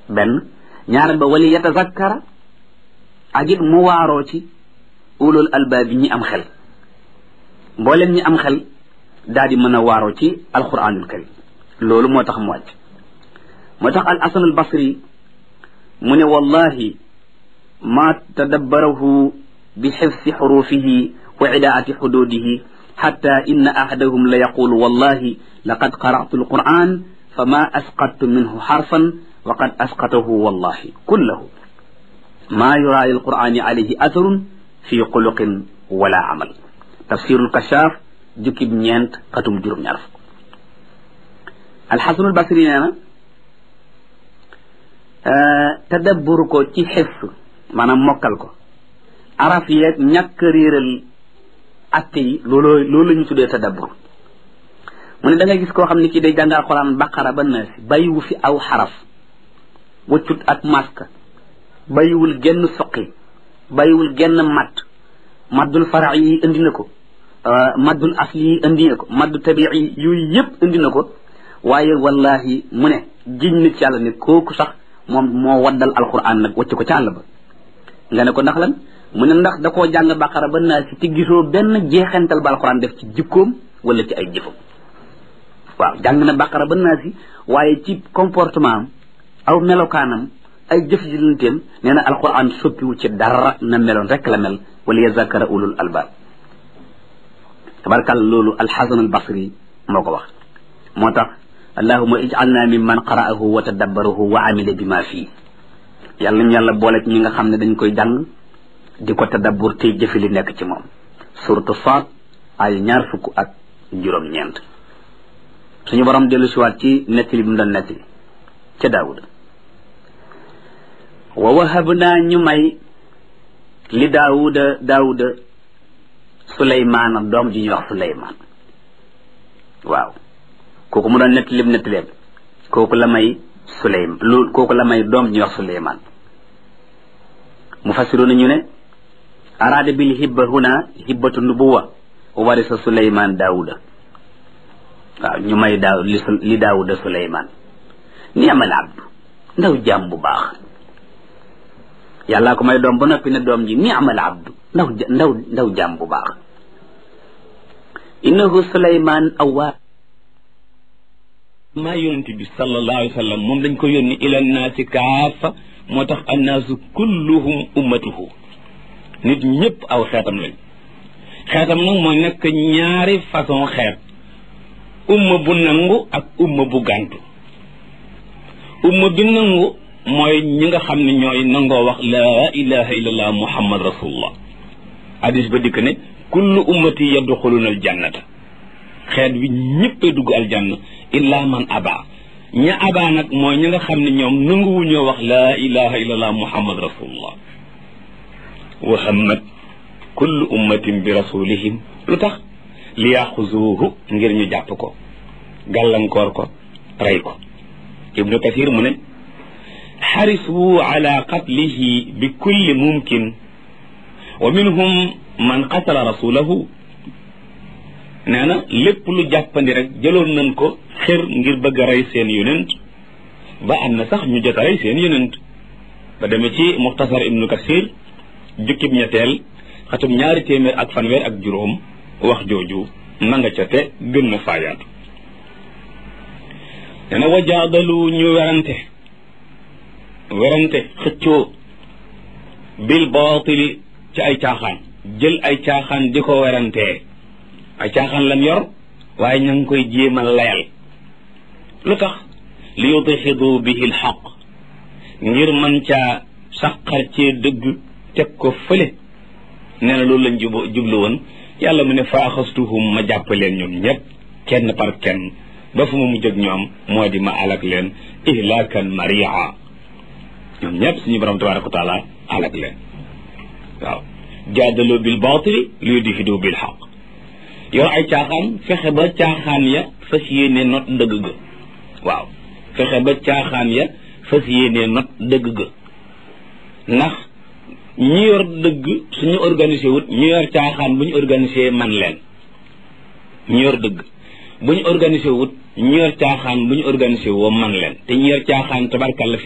benn ñaareel ba wali yatazakkara ak it mu waaroo ci ulul albaab yi ñi am xel mboolem ñi am xel daal di mën a waaroo ci alquranul karim loolu moo tax mu wàcc moo tax al asan al basri mu ne wallahi ma tadabbarahu bi xifsi xurufihi wa idaati xududihi xatta inna ahadahum la yaqulu wallahi laqad qara'tu alquran fama asqattu minhu xarfan wa qad asqatahu wallahi kullahu ma yura lilqurani alayhi atharun fi xuluqin wala amal tafsirul kashaaf jukkib ñeent xatum juróom ñaar fukk alxasanul basri nee na tadabbur ko ci xifs maanaam mokkal ko araf yeeg ñàkk réeral atte yi loolu loolu la ñu tuddee tadabbur mu ne da nga gis koo xam ne kii day jàng alxuraan baqara ba naasi bàyyiwu fi aw xaraf waccut ak maska bàyyiwul genn soqi bàyyiwul genn matt maddul farax yi indi na ko maddul asli yi indi na ko maddu tabii yi yooyu yëpp indi na ko waaye wallahi mu ne jiñ na ci yàlla ne kooku sax moom moo waddal alquran nag wacc ko ci àll ba nga ne ko ndax lan mu ne ndax da koo jàng baqara ba naa si te gisoo benn jeexental ba alquran def ci jikkoom wala ci ay jëfam waaw jàng na baqara ba naa si waaye ci comportement am aw melokaanam ay jëf ji lanteem nee na alquran soppiwu ci dara na meloon rek la mel wala yazakara ulul albab tabarkal loolu alxasan al basri moo ko wax moo tax allahuma ij'alna mimman qara'ahu wa tadabbarahu wa amila bima fii yàlla nañu yàlla boole ci ñi nga xam ne dañ koy jàng di ko tadabbur tey jëfe li nekk ci moom suratu faat ay ñaar fukk ak juróom-ñeent suñu borom dellu siwaat ci nettali bi mu doon nettali ca daawuda wa wahabnaa ñu may li daawuda daawuda suleymaana doom ji ñuy wax suleymaan waaw kooku mu doon nettali lim nettaleem kooku la may suleym lu kooku la may doom ji ñuy wax suleymaan mu fassiroona ñu ne araada bil hibba huna hibbatu nubuwa wa warisa suleymaan daawuda waaw ñu may daaw li li daawuda suleymaan ni amal abdu ndaw jaam bu baax yàllaa ko may doom ba noppi ne doom ji ni amal abdu ndaw ndaw ndaw jaam bu baax innahu suleymaan awwaa maa yonente bi sallallahu alayhi wa sallam moom dañ ko yónni ila naasi kaafa moo tax annaasu kulluhum ummatuhu nit ñëpp aw xeetam lañ xeetam nag moo nekk ñaari façon xeet umma bu nangu ak umma bu gàntu umma bi nangu mooy ñi nga xam ne ñooy nangoo wax laa ilaha illallah muhammad rasulullah hadis ba dikk ne kullu ummati yadxuluna aljannata xeet wi ñëppay dugg aljanna illa man aba ña aba nag mooy ñi nga xam ne ñoom nanguwuñoo wax laa ilaha illallah muhammad rasulullah wa hammat kullu ummatin bi rasulihim lu tax li yaxuzuuhu ngir ñu jàpp ko gàllankoor ko rey ko ibnu kasir mu ne xarisu ala qatlihi bi kulli mumkin wa minhum man qatala rasulahu nee na lépp lu jàppandi rek jëloon nañ ko xër ngir bëgg a rey seen yonent ba am na sax ñu jot a rey seen yonent ba demee ci muxtasar ibnu kasir jukkib ñetteel xatum ñaari téeméer ak fanweer ak juróom wax jooju na nga ca te gën na faayaatu nee na wajaadalu ñu werante werante xëccoo bil baatili ci ay caaxaan jël ay caaxaan di ko werantee ay caaxaan lan yor waaye ña ngi koy jéem a layal lu tax li yudxidu bihi lxaq ngir mën caa saqar cee dëgg teg ko fële nee na loolu lañ jub jublu woon yàlla mu ne faaxastuhum ma jàpp leen ñoom ñëpp kenn par kenn ba fu ma mujj ak ñoom moo di ma alak leen ihlaakan maria ñoom ñëpp suñu borom tabaraka wa taala alak leen waaw jaadaloo bil baatili li yudxidu bil xaq yow ay caaxaan fexe ba caaxaan ya fas yéene not dëgg ga waaw fexe ba caaxaan ya fas yéene not dëgg ga ndax ñi yor dëgg suñu organisé wut ñu yor caaxaan bu ñu organisé man leen ñu yor dëgg bu ñu organisé wut ñu yor caaxaan bu ñu organisé woo man leen te ñu yor caaxaan tabarkalla